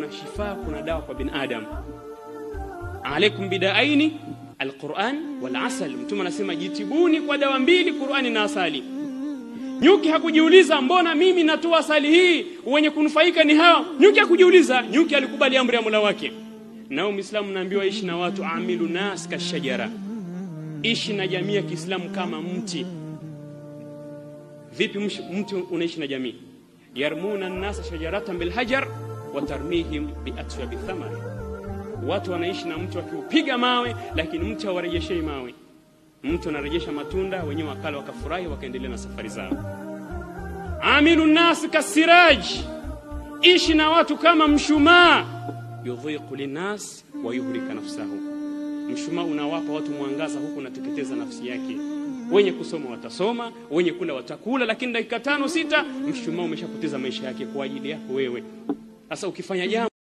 kuna shifaa kuna dawa kwa binadamu alaikum bidaaini alquran wal asal mtume anasema jitibuni kwa dawa mbili qurani na asali nyuki hakujiuliza mbona mimi natoa asali hii wenye kunufaika ni hao nyuki hakujiuliza nyuki alikubali amri ya mola wake nao mwislamu naambiwa ishi na watu amilu nas kashajara ishi na jamii ya kiislamu kama mti vipi msh- mti unaishi na jamii yarmuna nnasa shajaratan bilhajar wa tarmihim biatswabi thamari watu wanaishi na mti wakiupiga mawe lakini mti hawarejeshei mawe mtu anarejesha matunda wenyewe wakala wakafurahi wakaendelea na safari zao amilu nnasi kasiraj ishi na watu kama mshumaa yudhiqu linnas wa yuhlika nafsahu mshumaa unawapa watu mwangaza huku unateketeza nafsi yake wenye kusoma watasoma wenye kula watakula lakini dakika tano sita mshumaa umeshapoteza maisha yake kwa ajili yako wewe sasa ukifanya jambo